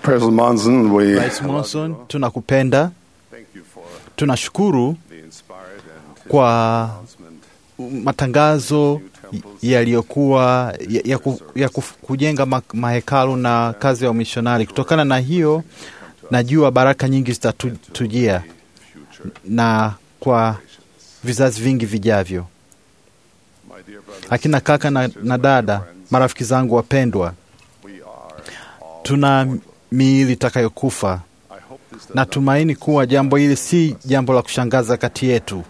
President Monson, we Rais Monson, tunakupenda, thank you for tunashukuru the inspired and kwa announcement matangazo yaliyokuwa ya, ya, ku, ya ku, kujenga ma, mahekalu na kazi ya umishonari. Kutokana na hiyo, najua baraka nyingi zitatujia na kwa vizazi vingi vijavyo. my dear brothers. Akina kaka na, na dada, marafiki zangu wapendwa, We are all tuna miili itakayokufa. I hope this does Natumaini kuwa jambo hili si jambo la kushangaza kati yetu.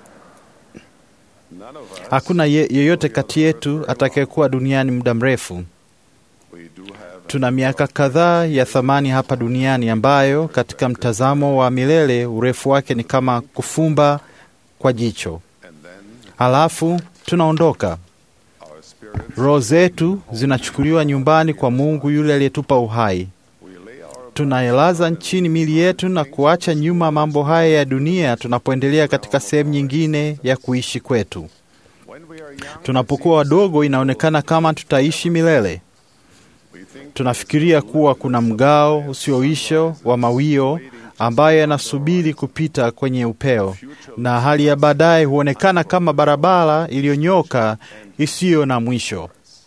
none of us Hakuna ye, yeyote kati yetu atakayekuwa duniani muda mrefu. we do have Tuna miaka kadhaa ya thamani hapa duniani ambayo katika mtazamo wa milele urefu wake ni kama kufumba kwa jicho. and then Halafu tunaondoka. our spirits Roho zetu zinachukuliwa nyumbani kwa Mungu yule aliyetupa uhai. we lay our Tunailaza nchini mili yetu na kuacha nyuma mambo haya ya dunia tunapoendelea katika sehemu nyingine ya kuishi kwetu. when we are young Tunapokuwa wadogo, inaonekana kama tutaishi milele. we think Tunafikiria kuwa kuna mgao usioisho wa mawio ambayo yanasubiri kupita kwenye upeo, na hali ya baadaye huonekana kama barabara iliyonyoka isiyo na mwisho.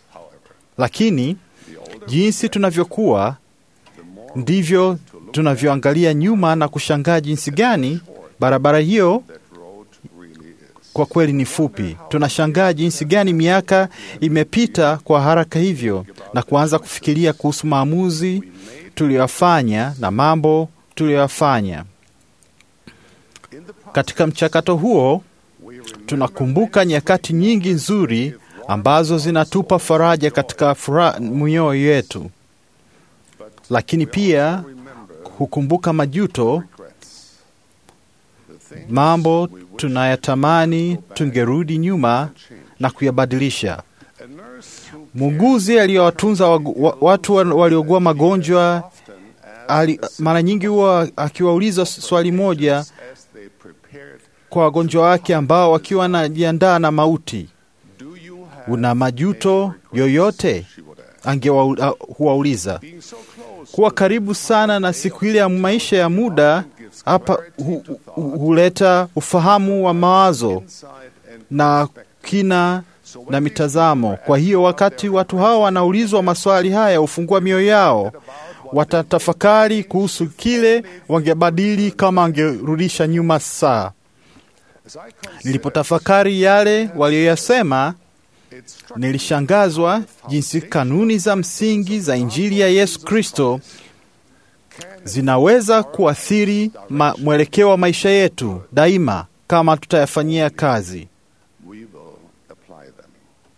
Lakini jinsi tunavyokuwa ndivyo tunavyoangalia nyuma na kushangaa jinsi gani barabara hiyo that road really is kwa kweli ni fupi. Tunashangaa jinsi gani miaka imepita kwa haraka hivyo, na kuanza kufikiria kuhusu maamuzi tuliyoyafanya na mambo tuliyoyafanya. in the past Katika mchakato huo, we remember tunakumbuka nyakati nyingi nzuri ambazo zinatupa faraja katika furaha mioyo yetu, lakini pia remember hukumbuka majuto, regrets the things mambo tunayatamani tungerudi nyuma na kuyabadilisha. a nurse who Muuguzi aliyowatunza wagu- wa- watu wa- waliougua magonjwa often ali, mara nyingi huwa akiwauliza swali moja as they prepared kwa wagonjwa wake ambao wakiwa wanajiandaa na mauti, do you have una majuto yoyote? she would ask Angehuwauliza. being so close Kuwa karibu sana na siku ile ya maisha ya muda hapa hu, hu, huleta ufahamu wa mawazo inside and na kina na mitazamo. Kwa hiyo wakati watu hawa wanaulizwa maswali haya, hufungua mioyo yao, watatafakari kuhusu kile wangebadili kama wangerudisha nyuma saa. as I consider Nilipotafakari yale walioyasema, it struck nilishangazwa jinsi kanuni za msingi za Injili ya Yesu Kristo zinaweza kuathiri ma, mwelekeo wa maisha yetu daima kama tutayafanyia kazi. we will apply them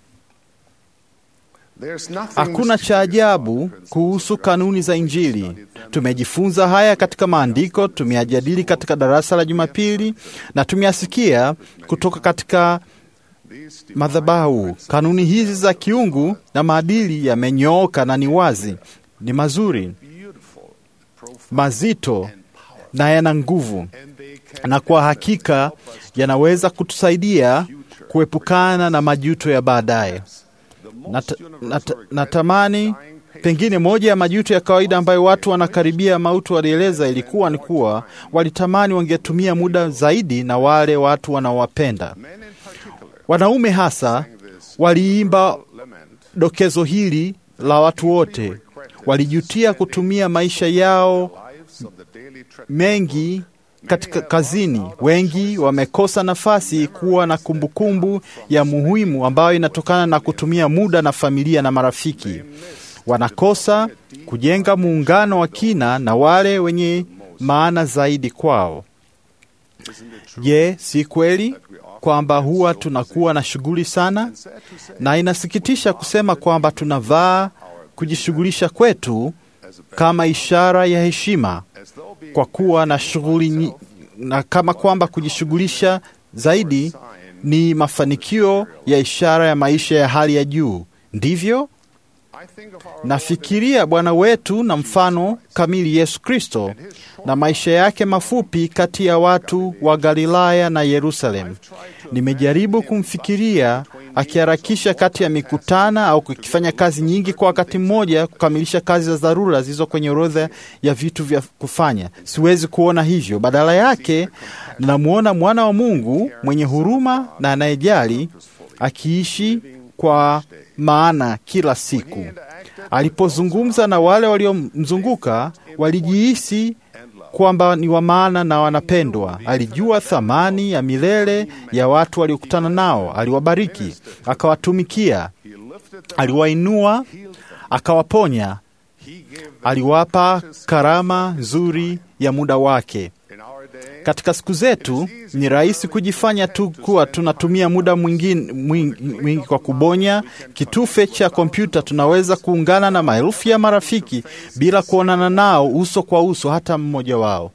There's nothing Hakuna cha ajabu kuhusu kanuni za Injili. Tumejifunza haya katika maandiko, tumeyajadili katika darasa la Jumapili na tumeyasikia kutoka katika These madhabahu. Kanuni hizi za kiungu na maadili yamenyooka na ni wazi, ni mazuri, beautiful, profound, mazito na yana nguvu, and they can na kwa hakika yanaweza kutusaidia kuepukana na majuto ya baadaye. the Nat, most nat, universal regret natamani dying patient pengine moja ya majuto ya kawaida ambayo watu wanakaribia mauti walieleza ilikuwa ni kuwa walitamani wangetumia muda zaidi na wale watu wanaowapenda. men in particular Wanaume hasa this waliimba lament dokezo hili la watu wote, walijutia kutumia maisha yao lives of the daily treadmill mengi katika kazini. Wengi wamekosa nafasi kuwa na kumbukumbu ya muhimu ambayo inatokana na kutumia muda na familia na marafiki. Wanakosa kujenga muungano wa kina na wale wenye maana zaidi kwao. Je, si kweli kwamba huwa tunakuwa na shughuli sana? Na inasikitisha kusema kwamba tunavaa kujishughulisha kwetu kama ishara ya heshima as though being kwa kuwa na shughuli nyi- na kama kwamba kujishughulisha zaidi ni mafanikio ya ishara ya maisha ya hali ya juu. Ndivyo I think of our nafikiria Bwana wetu na mfano kamili Yesu Kristo na maisha yake mafupi kati ya watu wa Galilaya na Yerusalemu. Nimejaribu kumfikiria akiharakisha kati ya mikutano au kukifanya kazi nyingi kwa wakati mmoja, kukamilisha kazi za dharura zilizo kwenye orodha ya vitu vya kufanya. Siwezi kuona hivyo. Badala yake, namwona mwana wa Mungu mwenye huruma na anayejali akiishi kwa maana kila siku. Alipozungumza na wale waliomzunguka, walijihisi kwamba ni wa maana na wanapendwa. Alijua thamani ya milele ya watu waliokutana nao. Aliwabariki, akawatumikia, aliwainua, akawaponya, aliwapa karama nzuri ya muda wake. Katika siku zetu ni rahisi kujifanya tu kuwa tunatumia muda mwingi, mwingi, mwingi kwa kubonya kitufe cha kompyuta. Tunaweza kuungana na maelfu ya marafiki bila kuonana nao uso kwa uso, hata mmoja wao.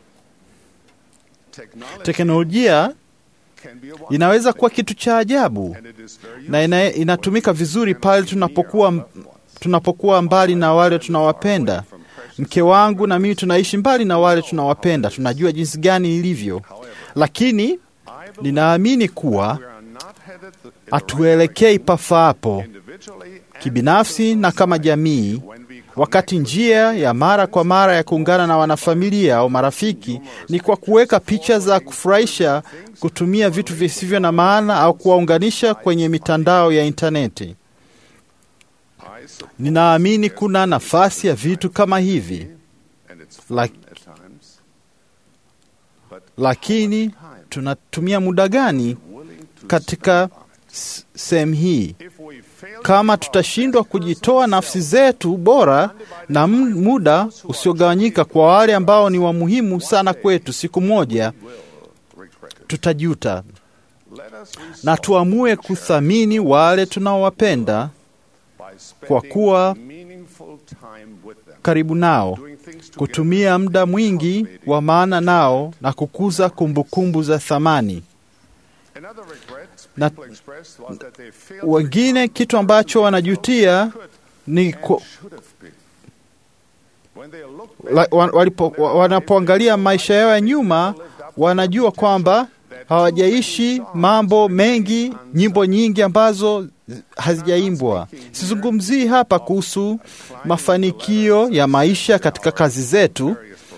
Teknolojia inaweza kuwa kitu cha ajabu na ina, inatumika vizuri pale tunapokuwa, tunapokuwa mbali na wale tunawapenda. Mke wangu na mimi tunaishi mbali na wale tunawapenda, tunajua jinsi gani ilivyo, lakini ninaamini kuwa hatuelekei pafaapo kibinafsi na kama jamii, wakati njia ya mara kwa mara ya kuungana na wanafamilia au marafiki ni kwa kuweka picha za kufurahisha, kutumia vitu visivyo na maana au kuwaunganisha kwenye mitandao ya intaneti. Ninaamini kuna nafasi ya vitu kama hivi Lak, lakini tunatumia muda gani katika sehemu hii? Kama tutashindwa kujitoa nafsi zetu bora na muda usiogawanyika kwa wale ambao ni wa muhimu sana kwetu, siku moja tutajuta, na tuamue kuthamini wale tunaowapenda kwa kuwa karibu nao, kutumia muda mwingi wa maana nao na kukuza kumbukumbu za thamani. Na wengine kitu ambacho wanajutia ni ku, wanapoangalia maisha yao ya nyuma, wanajua kwamba hawajaishi mambo mengi, nyimbo nyingi ambazo hazijaimbwa. Sizungumzii hapa kuhusu mafanikio ya maisha katika kazi zetu.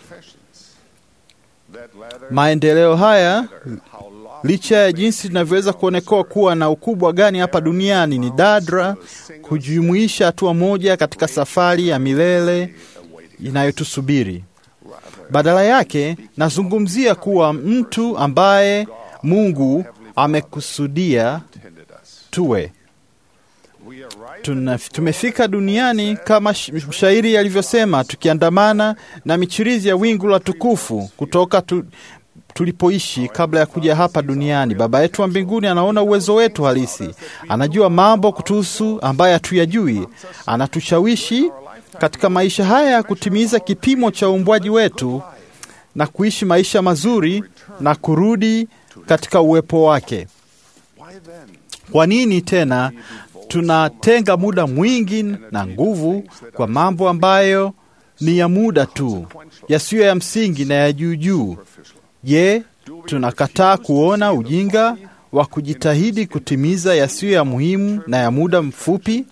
Maendeleo haya, licha ya jinsi linavyoweza kuonekana kuwa na ukubwa gani hapa duniani, ni dadra kujumuisha hatua moja katika safari ya milele inayotusubiri. Badala yake, nazungumzia kuwa mtu ambaye Mungu amekusudia tuwe. Tuna, tumefika duniani kama mshairi alivyosema, tukiandamana na michirizi ya wingu la tukufu kutoka tu, tulipoishi kabla ya kuja hapa duniani. Baba yetu wa mbinguni anaona uwezo wetu halisi, anajua mambo kutuhusu ambaye hatuyajui, anatushawishi katika maisha haya ya kutimiza kipimo cha uumbwaji wetu na kuishi maisha mazuri na kurudi katika uwepo wake. Kwa nini tena tunatenga muda mwingi na nguvu kwa mambo ambayo ni ya muda tu, yasiyo ya msingi na ya juu juu? Je, tunakataa kuona ujinga wa kujitahidi kutimiza yasiyo ya muhimu na ya muda mfupi?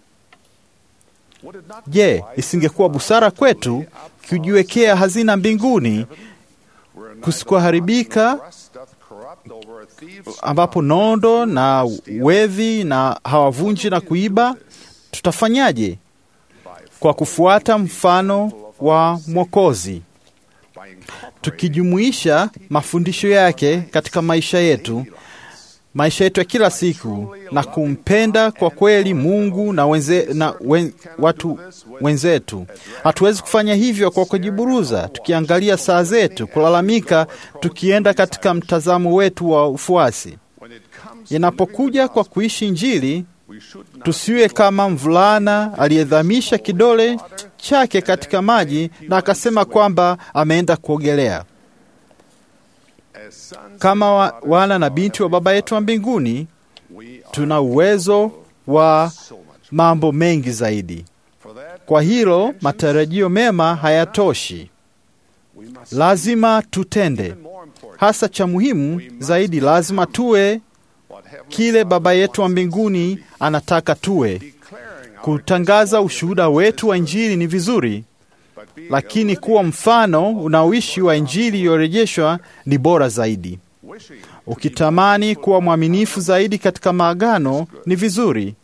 Je, isingekuwa busara kwetu kujiwekea hazina mbinguni kusikoharibika ambapo nondo na wevi na hawavunji na kuiba? Tutafanyaje? Kwa kufuata mfano wa Mwokozi, tukijumuisha mafundisho yake katika maisha yetu, maisha yetu ya kila siku, na kumpenda kwa kweli Mungu na, wenze, na wen, watu wenzetu. Hatuwezi kufanya hivyo kwa kujiburuza, tukiangalia saa zetu, kulalamika, tukienda katika mtazamo wetu wa ufuasi. Inapokuja kwa kuishi Injili, tusiwe kama mvulana aliyedhamisha kidole chake katika maji na akasema kwamba ameenda kuogelea. Kama wa, wana na binti wa Baba yetu wa mbinguni, tuna uwezo wa mambo mengi zaidi. Kwa hilo matarajio mema hayatoshi, lazima tutende. Hasa cha muhimu zaidi, lazima tuwe kile Baba yetu wa mbinguni anataka tuwe. declaring our Kutangaza ushuhuda wetu wa Injili ni vizuri, but being lakini kuwa mfano unaoishi wa Injili iliyorejeshwa ni bora zaidi. wishing Ukitamani kuwa mwaminifu zaidi katika maagano ni vizuri,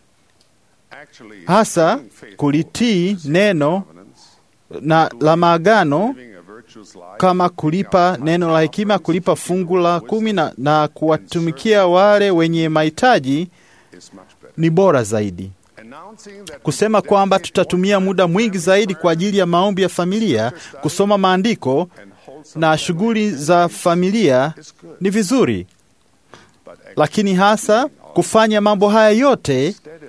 actually hasa being faithful kulitii neno covenants, na la maagano living a virtuous life, kama kulipa neno la hekima, kulipa fungu la kumi na, na kuwatumikia wale wenye mahitaji is much better. ni bora zaidi. Announcing that we Kusema kwamba tutatumia muda mwingi zaidi kwa ajili ya maombi ya familia, kusoma maandiko and wholesome na shughuli za familia is good, ni vizuri, but lakini hasa kufanya mambo haya yote steadily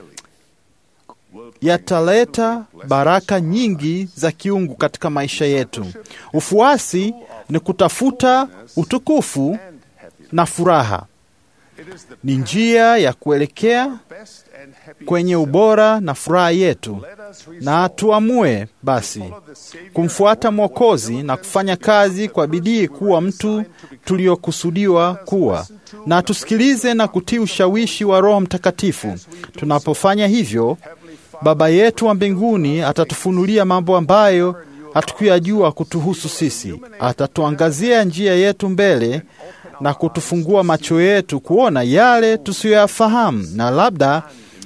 will yataleta baraka nyingi za kiungu katika maisha yetu. Ufuasi ni kutafuta utukufu and happiness. na furaha, It is the ni njia ya kuelekea best and happy. kwenye ubora na furaha yetu, Let us resolve na tuamue basi follow the Savior kumfuata Mwokozi na kufanya kazi kwa bidii kuwa mtu tuliokusudiwa kuwa, na tusikilize na kutii ushawishi wa Roho Mtakatifu. Tunapofanya hivyo, Baba yetu wa mbinguni atatufunulia mambo ambayo hatukuyajua kutuhusu sisi. Atatuangazia njia yetu mbele na kutufungua macho yetu kuona yale tusiyoyafahamu na labda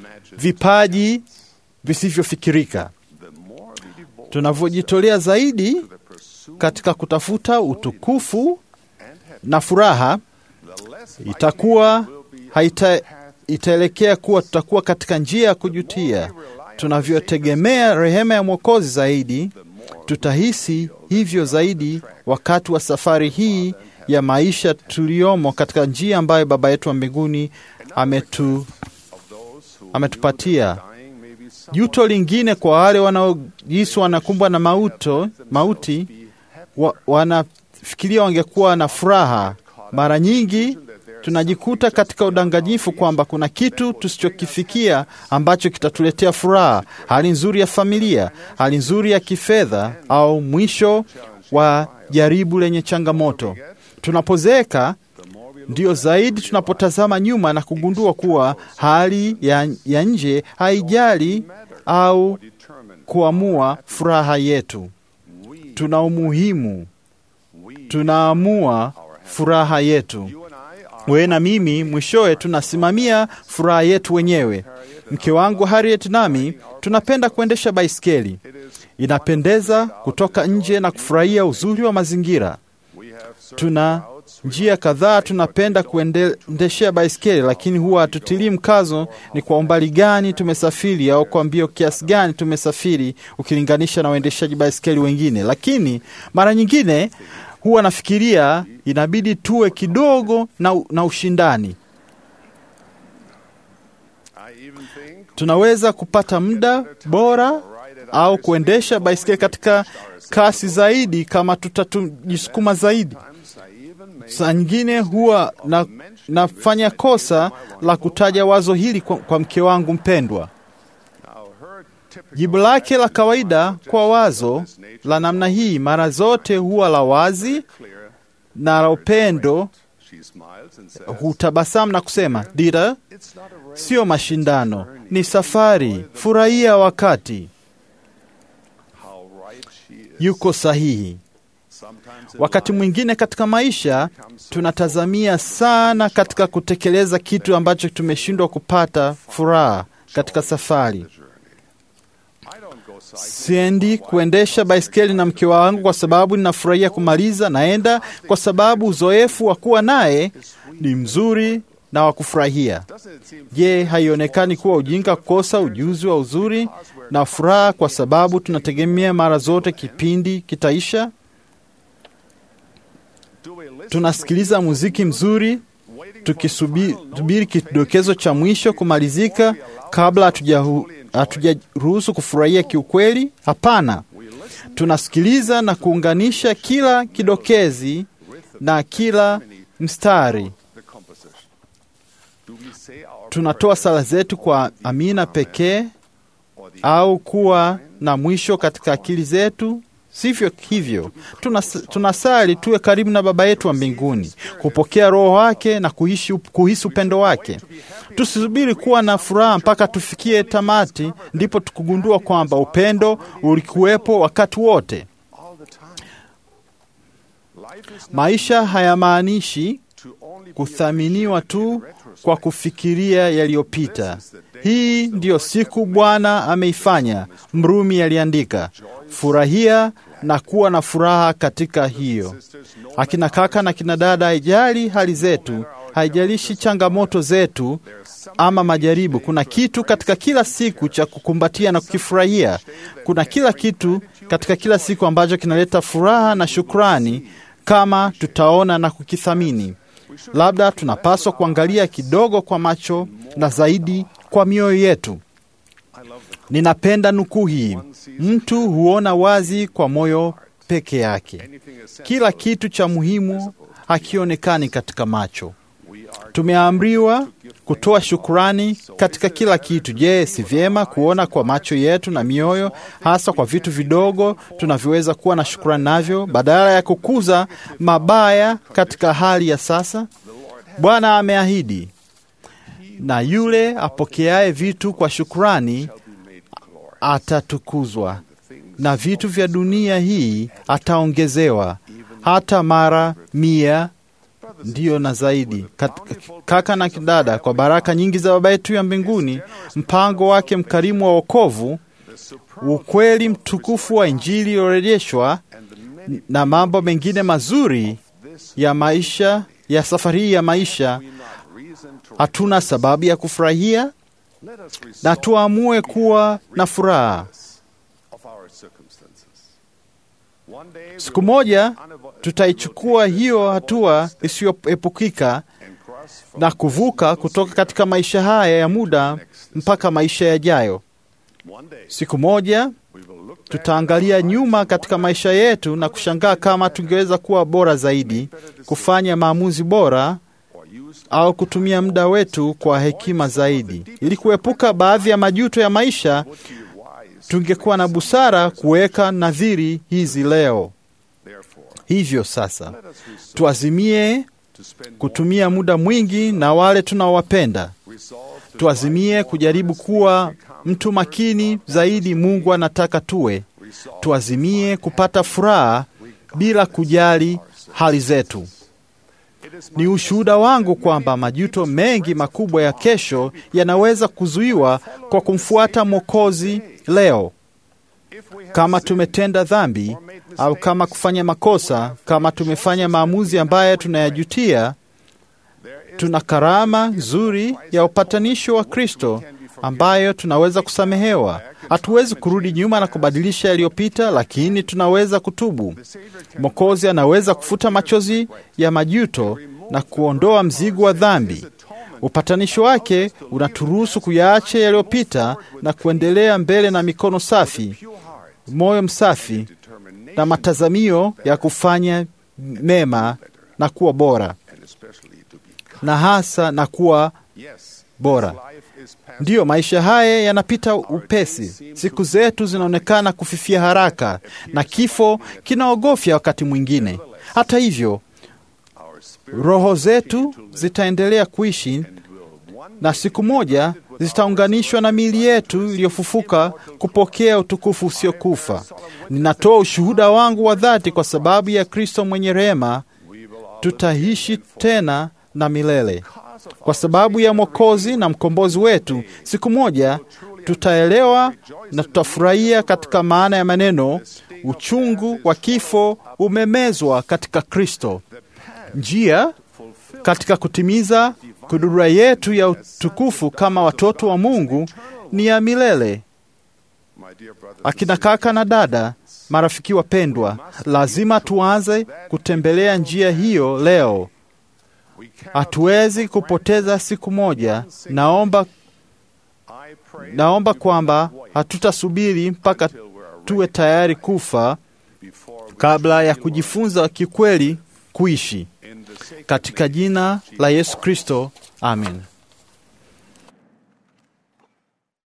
vipaji visivyofikirika. the more we devote Tunavyojitolea zaidi the pursuit katika kutafuta utukufu and happiness, na furaha, the less itakuwa likely we will be haita, itaelekea kuwa tutakuwa katika njia ya kujutia. Tunavyotegemea rehema ya Mwokozi zaidi, tutahisi hivyo zaidi wakati wa safari hii ya maisha tuliyomo katika njia ambayo Baba yetu wa mbinguni ametu, of those who ametupatia. dying may be somewhat Juto lingine kwa wale wanaojisi wanakumbwa na mauto, mauti wa, wanafikiria wangekuwa na furaha. Mara nyingi tunajikuta katika udanganyifu kwamba kuna kitu tusichokifikia ambacho kitatuletea furaha, hali nzuri ya familia, hali nzuri ya kifedha, au mwisho wa jaribu lenye changamoto. Tunapozeeka ndio zaidi tunapotazama nyuma na kugundua kuwa hali ya, ya nje haijali au determined. kuamua furaha yetu. We, Tuna umuhimu, we, tunaamua furaha yetu. you and I are Wewe na mimi mwishowe tunasimamia furaha yetu wenyewe. Mke wangu Harriet nami tunapenda kuendesha baiskeli. It is Inapendeza kutoka nje na kufurahia uzuri wa mazingira. we have certain Tuna routes njia kadhaa tunapenda kuendeshea baiskeli, lakini huwa hatutilii mkazo ni kwa umbali gani tumesafiri au kwa mbio kiasi gani tumesafiri ukilinganisha na waendeshaji baiskeli wengine. Lakini mara nyingine huwa nafikiria inabidi tuwe kidogo na, na ushindani. I even think Tunaweza kupata muda bora au kuendesha baiskeli katika kasi zaidi kama tutajisukuma zaidi. times I even make Saa nyingine huwa na, nafanya kosa la kutaja wazo hili kwa, kwa mke wangu mpendwa. now her typical Jibu lake la kawaida kwa wazo la namna hii mara zote huwa la wazi clear. na la upendo. She smiles and says, Hutabasamu na kusema, Dira, "It's not a race." sio mashindano, ni safari. Furahia wakati. How right she is. Yuko sahihi. Sometimes in Wakati life, mwingine katika maisha tunatazamia sana katika kutekeleza kitu ambacho tumeshindwa kupata furaha katika safari. I don't go cycling. Siendi kuendesha baiskeli na mke wangu kwa sababu ninafurahia kumaliza. Naenda kwa sababu uzoefu wa kuwa naye ni mzuri na wa kufurahia. Doesn't it seem Je, haionekani kuwa ujinga kukosa ujuzi wa uzuri na furaha kwa sababu tunategemea mara zote kipindi kitaisha? do we listen Tunasikiliza muziki mzuri tukisubiri kidokezo cha mwisho kumalizika kabla hatujahu- hatujaruhusu kufurahia kiukweli? Hapana, tunasikiliza na kuunganisha kila kidokezi na kila mstari. the composition? Do we say our Tunatoa sala zetu kwa amina pekee or the au kuwa na mwisho katika akili zetu? Sivyo hivyo, tunas, tunasali tuwe karibu na Baba yetu wa mbinguni, kupokea Roho wake na kuishi, kuhisi upendo wake. Tusisubiri kuwa na furaha mpaka tufikie tamati, ndipo tukugundua kwamba upendo ulikuwepo wakati wote. all the time. Life is not Maisha hayamaanishi to only be kuthaminiwa appreciated in tu retrospect. kwa kufikiria yaliyopita. Hii ndiyo siku Bwana ameifanya, Mrumi aliandika. Furahia na kuwa na furaha katika hiyo. Akina kaka na kina dada, haijali hali zetu, haijalishi changamoto zetu ama majaribu, kuna kitu katika kila siku cha kukumbatia na kukifurahia. Kuna kila kitu katika kila siku ambacho kinaleta furaha na shukrani kama tutaona na kukithamini. Labda tunapaswa kuangalia kidogo kwa macho na zaidi kwa mioyo yetu. Ninapenda nukuu hii, mtu huona wazi kwa moyo peke yake. Kila kitu cha muhimu hakionekani katika macho. Tumeamriwa kutoa shukurani katika kila kitu. Je, si vyema kuona kwa macho yetu na mioyo, hasa kwa vitu vidogo tunavyoweza kuwa na shukurani navyo, badala ya kukuza mabaya katika hali ya sasa? Bwana ameahidi, na yule apokeaye vitu kwa shukurani atatukuzwa, na vitu vya dunia hii ataongezewa hata mara mia ndiyo na zaidi. Kat- Kaka na kidada, kwa baraka nyingi za Baba yetu ya mbinguni, mpango wake mkarimu wa wokovu, ukweli mtukufu wa Injili iliyorejeshwa na mambo mengine mazuri ya maisha ya safari hii ya maisha, hatuna sababu ya kufurahia na tuamue kuwa na furaha. Siku moja tutaichukua hiyo hatua isiyoepukika na kuvuka kutoka katika maisha haya ya muda mpaka maisha yajayo. Siku moja tutaangalia nyuma katika maisha yetu na kushangaa kama tungeweza kuwa bora zaidi, kufanya maamuzi bora au kutumia muda wetu kwa hekima zaidi. Ili kuepuka baadhi ya majuto ya maisha, tungekuwa na busara kuweka nadhiri hizi leo. Hivyo sasa, tuazimie kutumia muda mwingi na wale tunaowapenda. Tuazimie kujaribu kuwa mtu makini zaidi Mungu anataka tuwe. Tuazimie kupata furaha bila kujali hali zetu. Ni ushuhuda wangu kwamba majuto mengi makubwa ya kesho yanaweza kuzuiwa kwa kumfuata Mwokozi leo. Kama tumetenda dhambi au kama kufanya makosa, kama tumefanya maamuzi ambayo tunayajutia, tuna karama nzuri ya upatanisho wa Kristo ambayo tunaweza kusamehewa. Hatuwezi kurudi nyuma na kubadilisha yaliyopita, lakini tunaweza kutubu. Mwokozi anaweza kufuta machozi ya majuto na kuondoa mzigo wa dhambi. Upatanisho wake unaturuhusu kuyaacha yaliyopita na kuendelea mbele na mikono safi, moyo msafi na matazamio ya kufanya mema na kuwa bora, na hasa na kuwa bora. Ndiyo, maisha haya yanapita upesi. Siku zetu zinaonekana kufifia haraka, na kifo kinaogofya wakati mwingine. Hata hivyo, roho zetu zitaendelea kuishi na siku moja zitaunganishwa na miili yetu iliyofufuka kupokea utukufu usiokufa. Ninatoa ushuhuda wangu wa dhati kwa sababu ya Kristo mwenye rehema, tutaishi tena na milele. Kwa sababu ya Mwokozi na mkombozi wetu, siku moja tutaelewa na tutafurahia katika maana ya maneno, uchungu wa kifo umemezwa katika Kristo. Njia katika kutimiza kudura yetu ya utukufu kama watoto wa Mungu ni ya milele. Akina kaka na dada, marafiki wapendwa, lazima tuanze kutembelea njia hiyo leo. Hatuwezi kupoteza siku moja. Naomba, naomba kwamba hatutasubiri mpaka tuwe tayari kufa kabla ya kujifunza kikweli kuishi. Katika jina la Yesu Kristo, amen.